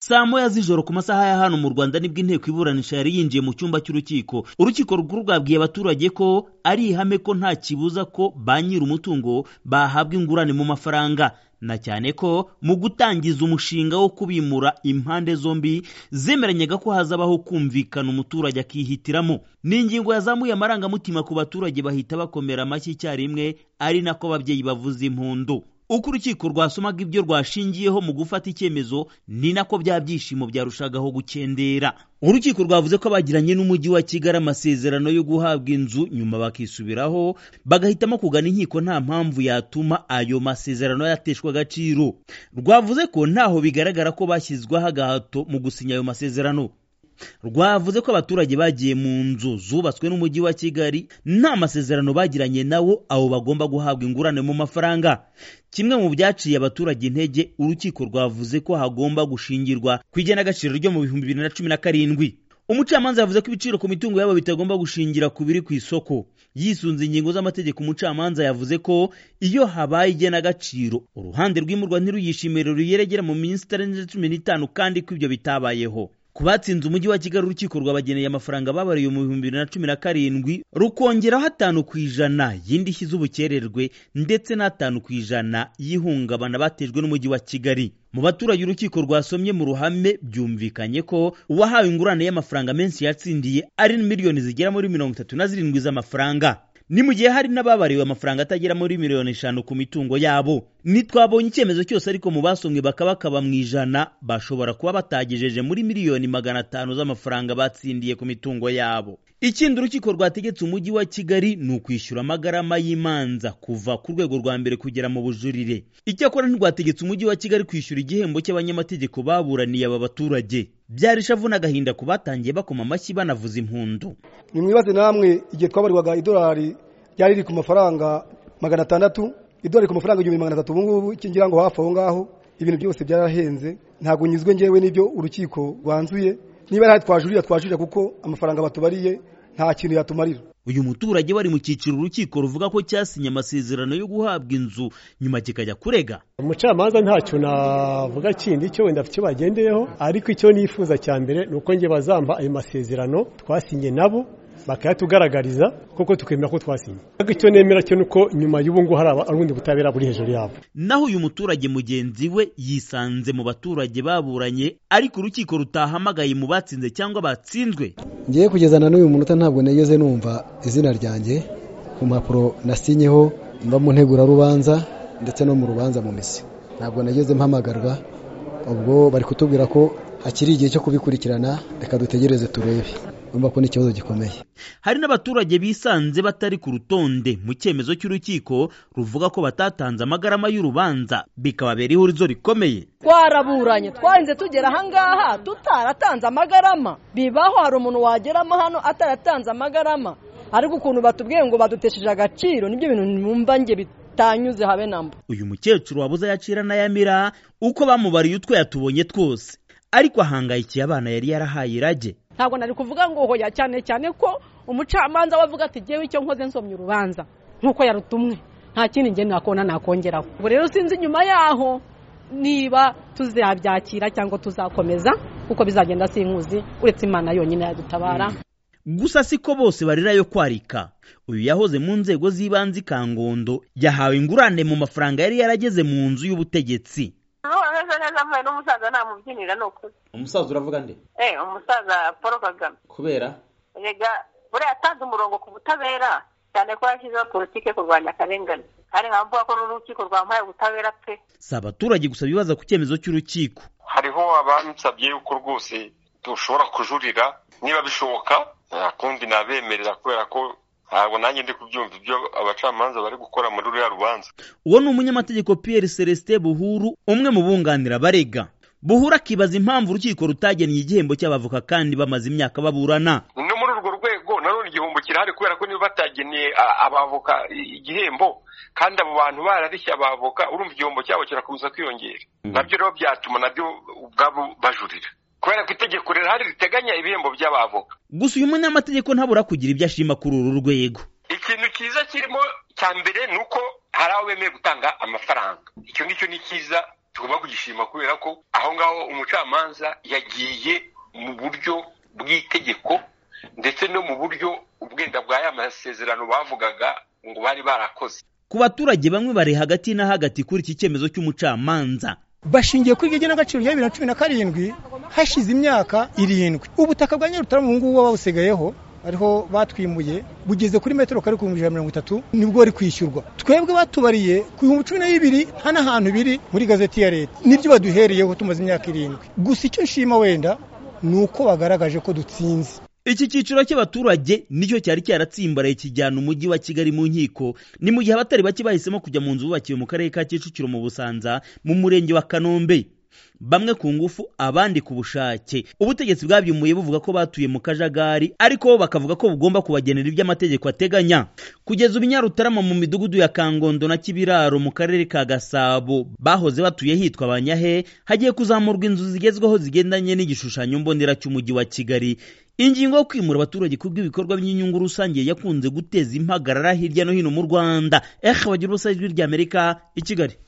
saa moya z'ijoro ku masaha ya hano mu rwanda nibwo inteko iburanisha yari yinjiye mu cyumba cy'urukiko urukiko rukuru rwabwiye abaturage ko ari ihame ko nta kibuza ko ba nyir'umutungo bahabwa ingurane mu mafaranga na cyane ko mu gutangiza umushinga wo kubimura impande zombi zemeranyaga ko hazabaho kumvikana umuturage akihitiramo ni ingingo yazamuye amarangamutima ku baturage bahita bakomera amashyi icyarimwe ari nako ababyeyi bavuza impundu uko urukiko rwasomaga ibyo rwashingiyeho mu gufata icyemezo ni nako bya byishimo byarushagaho gukendera urukiko rwavuze ko abagiranye n'umujyi wa kigali amasezerano yo guhabwa inzu nyuma bakisubiraho bagahitamo kugana inkiko nta mpamvu yatuma ayo masezerano yateshwa agaciro rwavuze ko ntaho bigaragara ko bashyizweho agahato mu gusinya ayo masezerano rwavuze ko abaturage bagiye mu nzu zubatswe n'umujyi wa kigali nta masezerano bagiranye nawo abo bagomba guhabwa ingurane mu mafaranga kimwe mu byaciye abaturage intege urukiko rwavuze ko hagomba gushingirwa ku igenagaciro ryo mu bihumbi bibiri na cumi na karindwi umucamanza yavuze ko ibiciro ku mitungo yabo bitagomba gushingira ku biri ku isoko yisunze ingingo z'amategeko umucamanza yavuze ko iyo habaye igenagaciro uruhande rw'imurwa ntiruyishimire ruyeregera mu minsi itarenze cumi n'itanu kandi ko ibyo bitabayeho ku batsinze umujyi wa kigali urukiko rwabageneye amafaranga babariye mu bihumbi bibiri na cumi na karindwi rukongeraho atanu ku ijana y'indishyi z'ubukererwe ndetse n'atanu ku ijana y'ihungabana batejwe n'umujyi wa kigali mu baturage urukiko rwasomye mu ruhame byumvikanye ko uwahawe ingurane y'amafaranga menshi yatsindiye ari miliyoni zigera muri mirongo itatu na zirindwi z'amafaranga ni mu gihe hari n'ababariwe amafaranga atagera muri miliyoni eshanu ku mitungo yabo ntitwabonye icyemezo cyose ariko mu basomwe bakabakaba mu ijana bashobora kuba batagejeje muri miliyoni magana atanu z'amafaranga batsindiye ku mitungo yabo ikindi urukiko rwategetse umujyi wa kigali ni ukwishyura amagarama y'imanza kuva ku rwego rwa mbere kugera mu bujurire icyakora ntirwategetse umujyi wa kigali kwishyura igihembo cy'abanyamategeko baburaniye aba baturage byari ishavu n'agahinda ku batangiye bakoma amashyi banavuza impundu nimwibaze namwe igihe twabarirwaga idolari ryari riri ku mafaranga magana atandatu idolari ku mafaranga igihumbi magana atatu ubu ngubu ikingira ngo hafi aho ngaho ibintu byose byarahenze ntabwo nyizwe ngewe n'ibyo urukiko rwanzuye niba ari aho twajurira twajurira kuko amafaranga batubariye nta kintu yatumarira uyu muturage wari mu cyiciro urukiko ruvuga ko cyasinye amasezerano yo guhabwa inzu nyuma kikajya kurega umucamanza ntacyo navuga kindi cyo wenda icyo bagendeyeho ariko icyo nifuza cya mbere ni uko nge bazampa ayo masezerano twasinye nabo bakayatugaragariza kuko tukemera ko twasinye ariko icyo nemera cyo ni uko nyuma y'ubu ngubu hari ubundi butabera buri hejuru yabo naho uyu muturage mugenzi we yisanze mu baturage baburanye ariko urukiko rutahamagaye mu batsinze cyangwa batsinzwe ngiye kugezana n'uyu munota ntabwo nageze numva izina ryanjye ku mpapuro nasinyeho mba mu ntegurarubanza ndetse no mu rubanza mu misi ntabwo nageze mpamagarwa ubwo bari kutubwira ko hakiri igihe cyo kubikurikirana reka dutegereze turebe urumva ko ni ikibazo gikomeye hari n'abaturage bisanze batari ku rutonde mu cyemezo cy'urukiko ruvuga ko batatanze amagarama y'urubanza bikababera ihurizo rikomeye twaraburanye twarinze tugera ahangaha tutaratanze amagarama bibaho hari umuntu wageramo hano ataratanze amagarama ariko ukuntu batubwiye ngo badutesheje agaciro nibyo bintu numva nge bitanyuze habe namba uyu mukecuru wabuze ayacira n'ayamira uko bamubariye utwe yatubonye twose ariko ahangayikiye abana yari yarahaye irage ntabwo nari kuvuga ngo hoya cyane cyane ko umucamanza we avuga ati ngewe icyo nkoze nsomye urubanza nk'uko yarutumwe nta kindi ngendo nakona nakongeraho ubu rero sinzi nyuma yaho niba tuzabyakira cyangwa tuzakomeza kuko bizagenda sinkuzi uretse imana yonyine yadutabara gusa siko bose barira yo kwarika uyu yahoze mu nzego z'ibanze ikangondo yahawe ingurane mu mafaranga yari yarageze mu nzu y'ubutegetsi ameze neza mpuye n'umusaza nta mubyinira ni ukuri umusaza uravuga nde eh umusaza paul kagame kubera rega buriya yatanze umurongo ku butabera cyane ko yashyizeho politike kurwanya akarengane kandi nkamvuga ko n'urukiko rwamuhaye ubutabera pe si abaturage gusa bibaza ku cyemezo cy'urukiko hariho abansabye yuko rwose dushobora kujurira niba bishoboka akundi nabemerera kubera ko ntabwo nanjye ndi kubyumva ibyo abacamanza bari gukora muri ruriya rubanza uwo ni umunyamategeko Pierre celestin buhuru umwe mu bunganira barega buhura akibaza impamvu urukiko rutagennye igihembo cy'abavoka kandi bamaze imyaka baburana no muri urwo rwego nanone igihombo kirahari kubera ko niba batagennye abavoka igihembo kandi abo bantu bararishya abavoka urumva igihombo cyabo kirakomeza kwiyongera nabyo rero byatuma nabyo ubwabo bajurira kubera ko itegeko rihari riteganya ibihembo by'abavoka gusa uyu munyamategeko ntabura kugira ibyo ashima kuri uru rwego ikintu cyiza kirimo cya mbere ni uko hari aho bemeye gutanga amafaranga icyo ngicyo ni cyiza tugomba kugishima kubera ko aho ngaho umucamanza yagiye mu buryo bw'itegeko ndetse no mu buryo ubwenda bwa ya masezerano bavugaga ngo bari barakoze ku baturage bamwe bari hagati na hagati kuri iki cyemezo cy'umucamanza bashingiye kuri iryo genagaciro rya bibiri na cumi na karindwi hashize imyaka irindwi ubutaka bwa nyarutarama ubu ngubu babusigayeho ariho batwimuye bugeze kuri metero kare ku bihumbi ijana na mirongo itatu nibwo bari kwishyurwa twebwe batubariye ku bihumbi cumi na bibiri hano ahantu biri muri gazeti ya leta nibyo baduhereyeho tumaze imyaka irindwi gusa icyo nshima wenda ni uko bagaragaje ko dutsinze iki cyiciro cy'abaturage nicyo cyari cyaratsimbaraye kijyana umujyi wa kigali mu nkiko ni mu gihe abatari bake bahisemo kujya mu nzu bubakiwe mu karere ka kicukiro mu busanza mu murenge wa kanombe bamwe ku ngufu abandi ku bushake ubutegetsi bwabyumuye buvuga ko batuye mu kajagari ariko bo bakavuga ko bugomba kubagenera ibyo amategeko ateganya kugeza ubu inyarutarama mu midugudu ya kangondo na kibiraro mu karere ka gasabo bahoze batuye hitwa abanyahe hagiye kuzamurwa inzu zigezweho zigendanye n'igishushanyo mbonera cy'umujyi wa kigali ingingo yo kwimura abaturage ku bw'ibikorwa by'inyungu rusange yakunze guteza impagarara hirya no hino mu rwanda ehe bagira ubusa ijwi ry'amerika i kigali